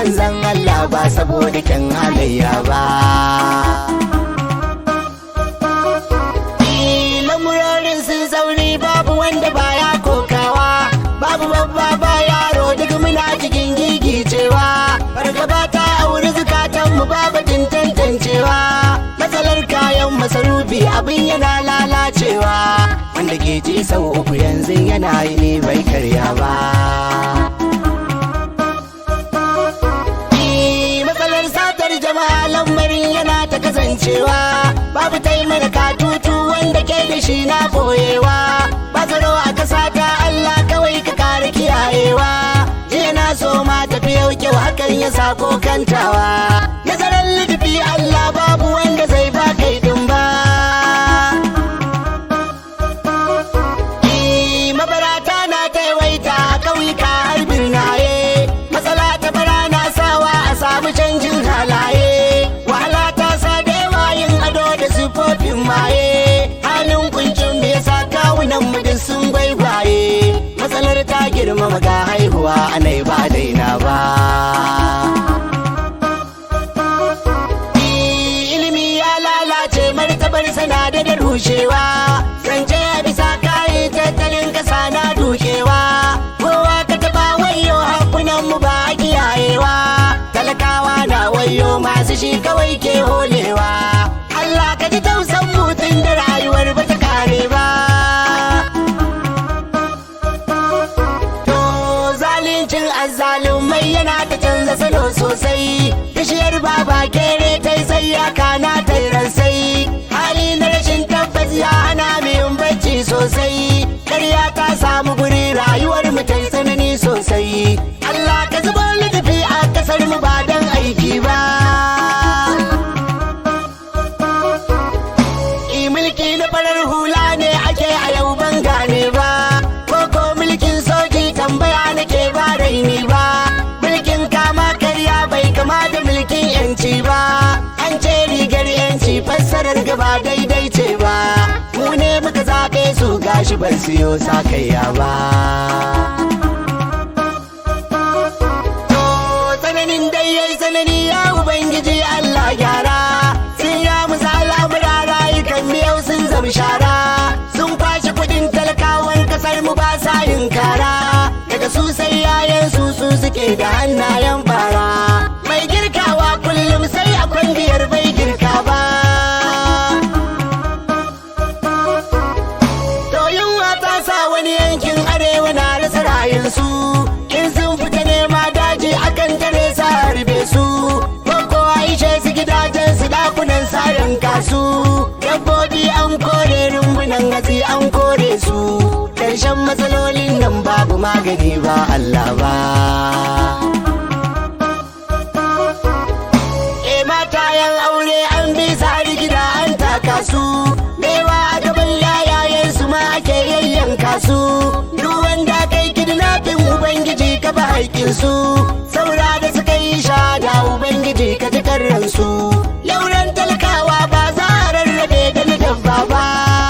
manzan Allah ba saboda kyan halayya ba lamurorin sun sauri babu wanda baya kokawa babu babba ba yaro duk muna cikin gigicewa fargaba ta auri zukatanmu babu tantancewa matsalar kayan masarufi abin yana lalacewa wanda ke ci sau uku yanzu yana yi ne bai karya ba matsalar satar jama'a lamarin yana ta kasancewa babu taimaka tutu wanda ke da shi na boyewa ba tsaro a kasa ta Allah kawai ka kare kiyayewa jiya na so ma tafi yau kyau hakan ya sako kantawa nazarin littafi Allah babu wanda zai ba kai din ba mabarata na taiwaita a ƙauyuka har birnaye matsala ta bara na sawa a samu canjin halaye wahala ta sa da yawa yin ado da sifofin maye halin kuncin me yasa kawunan mu duk sun gwaigwaye matsalar ta girmama ga haihuwa anai ba daina ba ilimi ya lalace martabar sana da da rushewa zance a bisa kayi tattalin kasa na dukewa kowa ka taba wayo hakunan mu ba a kiyayewa talakawa na wayo masu shi kawai ke holewa Allah ka ji tausan mutum da rayuwar ba ta kare ba To zalincin azzalumai yana ta canza salo sosai bishiyar baba kere ta yi sai ya kana ta yi ransai hali na rashin tabbas ya hana mu yin bacci sosai karya ta samu guri rayuwar mu ta yi tsanani sosai Allah ka zuba littafi a kasar mu ba don aiki ba I mulki na farar hula ne ake a yau ban gane ba koko mulkin soji tambaya nake ba raini ba mulkin kama karya bai kama da mulkin yanci ba an ce rigar yanci fassarar gaba daidai ce ba mu ne muka zaɓe su gashi ban siyo sakayya ba To tsananin dai yayi tsanani ya ubangiji Allah gyara sun ya musu al'amura rayukan miyau sun zama shara sun kwashe kudin talakawan kasar mu ba sa yin kara daga su sai yayan su su suke da hannayen fara mai girkawa kullum sai a kwandiyar bai girka ba To yunwa ta sa wani yankin arewa na rasa rayunsu in sun fita nema daji akan tare sa harbe su ko aishe su gidajen su dakunan sayan kasu dabbobi an kore rumbunan hatsi an kore su karshen matsalolin nan babu magani ba Allah ba E matayen aure an bi su har gida an taka su Mewa a gaban yayayen su ma ake yayyanka su Duk wanda kai kidnapping Ubangiji ka ba haƙƙin su Saura da suka yi shada Ubangiji ka ji karran su Lauran talakawa ba za a rarrabe da na dabba ba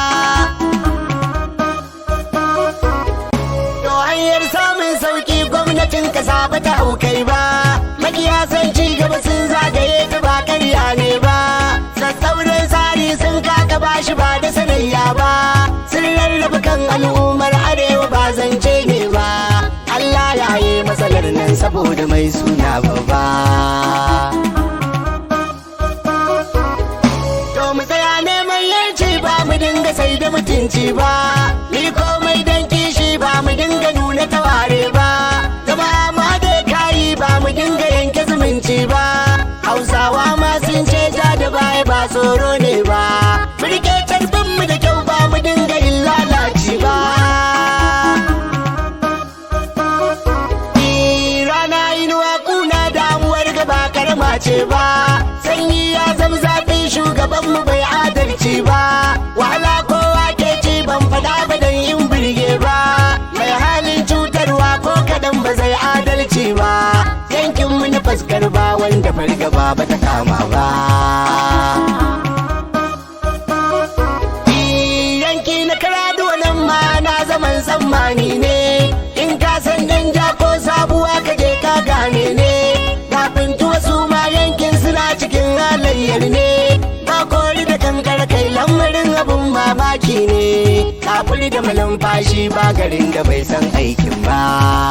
To hanyar samun sauki gwamnatin kasa ba ta haukai ba Makiya san ci gaba sun zagaye ta ba karya ne ba Sassauran tsari sun kaka ba shi ba da sanayya ba Sun rarraba kan al'ummar arewa ba zance ne ba Allah ya yi matsalar nan saboda mai suna babba To mu tsaya neman yanci ba mu dinga sai da mutunci ba Ni komai dan kishi ba mu dinga nuna taware ba Zama ma da kayi ba mu dinga yanke zumunci ba Hausawa ma sun ce ja da baya ba tsoro ne ba Mu rike carbin mu da kyau ba mu dinga yin lalaci ba Ni rana inuwa kuna damuwar gaba karama ce ba sanyi ya zama zafin shugaban mu bai adalci ba wahala kowa ke ci ban fada ba dan in birge ba mai halin cutarwa ko kadan ba zai adalci ba yankin mu na fuskar ba wanda fargaba ba ta kama ba yanki na karadu nan ma na zaman tsammani ne in ka san danja ko sabuwa ka je ka gane ne ga aiki ne kafin da malumfashi ba garin da bai san aikin ba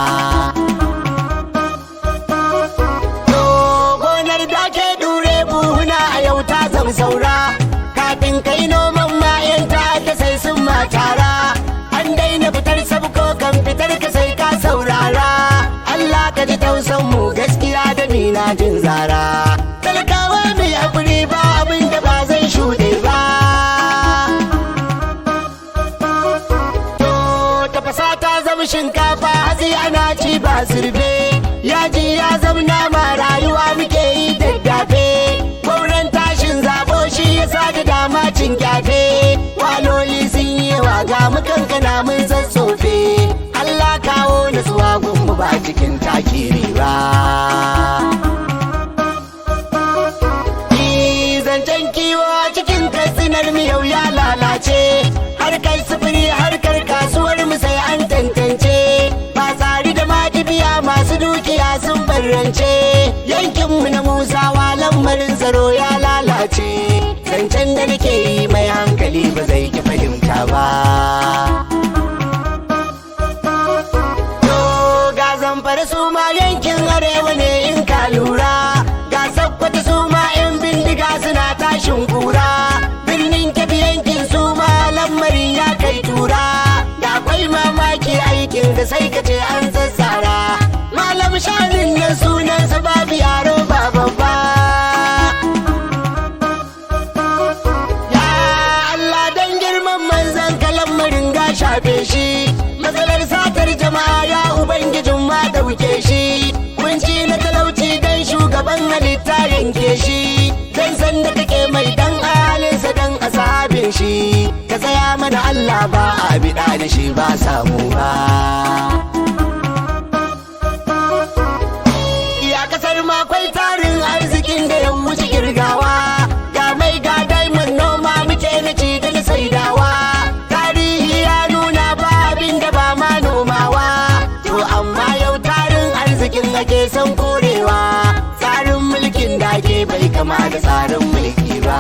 To gonar da ke dure buhuna a yau ta zam saura kafin kai noman mayan ta ta sai sun matara an daina fitar sabko kan fitar ka sai ka saurara Allah ka ji tausan mu gaskiya da mina jin zara talakawa mai hakuri ba abin da ba zai shuɗe ba To tafasa ta zama shinkafa hatsi ana ci ba zurbe yaji ya zama nama rayuwa muke yi daddafe gwauran tashin zabo shi ya sa da dama cin kyafe waloli sun yi wa ga mu kankana mun tsatsofe Allah kawo nutsuwa gunmu ba cikin takiri ba Ni zancen kiwo a cikin katsinar mu yau ya lalace harkar sufuri harkar kasuwar mu sai an tantance ba tsari da madibiya masu dukiya sun barrance yankin mu na musawa lamarin tsaro ya lalace zancen da nake yi mai hankali ba zai ki fahimta ba To ga zamfara su ma yankin arewa ne in ka lura ga sakkwata su ma 'yan bindiga suna tashin kura birnin kebi yankin su ma lamarin ya kai tura da akwai mamaki aikin da sai ka ce an sassara malam shanin nan sunansa babu yaro ba babba Ya Allah dan girman manzan kalan maringa shafe shi matsalar satar jama'a ya ubangijin ma dauke shi kunci na talauci dan shugaban halitta yanke shi dan san da kake mai dan ahalinsa dan ashabin shi ka tsaya mana Allah ba a bida da shi ba samu ba Ya kasar makwai tarin arzikin da ya wuce girgawa Ga mai ga diamond noma muke na ci da na saidawa Tarihi ya nuna ba abin da ba ma nomawa To amma yau tarin arzikin ake son korewa Tsarin mulkin da ke bai kama da tsarin mulki ba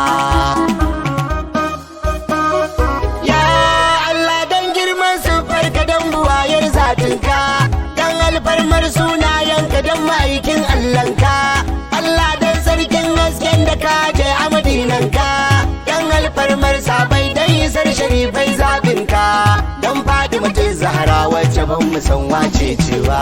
Ya Allah dan girman siffarka dan buwayar zatinka Dan alfarmar sunayenka dan ma'aikin Allahnka Allah dan sarkin hasken da ka je a madinanka Dan alfarmar sabai dan isar sharifai zabinka Dan faɗi mutum zahara wacce ban mu san wace cewa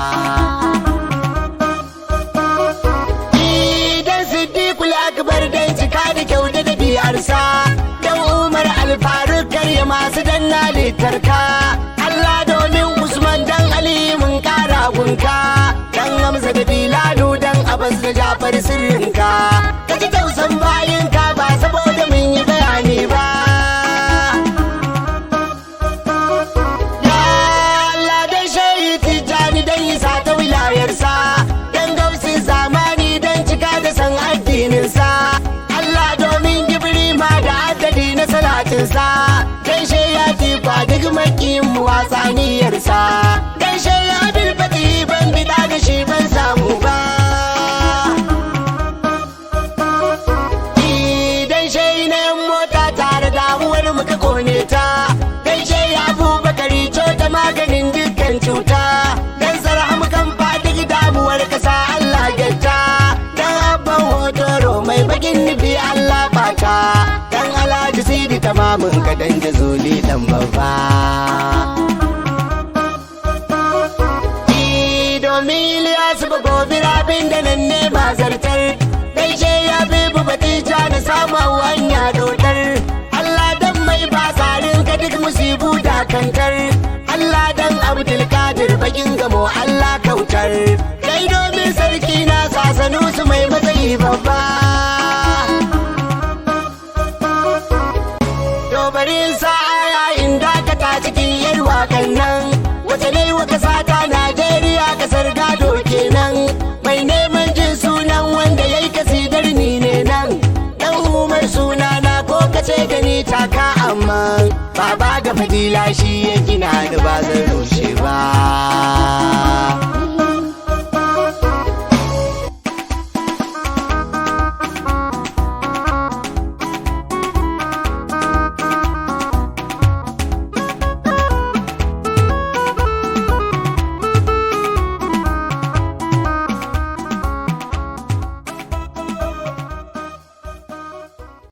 Idan Siddiqul Akbar dan cika da kyau da ɗabi'arsa Dan Umar Alfaruk karya masu danna litarka Allah domin Usman dan Ali mun kara gunka Dan Hamza da Bilalu dan Abbas da Jafar sirrinka Ka ji tausan bayinka ba saboda mun yi bayani ba Ya Allah dan shayi tijjani dan isa ta wilayarsa Dan gausin zamani dan cika da san addininsa Allah domin gibiri ma da adadi na salatinsa Dan ya tifa duk makiyin mu wasaniyarsa Dan ya bilfati ban bida da shi ban samu ba Idan shai na yan mota tare damuwar muka kone ta Dan shai abubakari ta maganin dukkan cuta Dan sarham kan faɗi damuwar kasa Allah gyatta Dan abban hotoro mai bagin nufi Allah bata Dan alhaji sidi tamamin ka dan jazuli dan babba Ni domin Ilyasu ba gobe rabin da nan ne ba zartar Gaishe ya bi batija na samu hanya dodar Allah dan mai ba tsarin ka duk musibu da kantar Allah dan Abdulkadir bakin gamo Allah kautar Kai domin sarki na sasanu su mai matsayi babba To bari in sa aya in dakata cikin yar wakan nan Wace ne wa kasa ta Najeriya kasar gado kenan Mai neman jin sunan wanda yayi kasidar ni ne nan Dan umar sunana ko kace gani taka amma Baba ga fadila shi ya gina da bazan rushe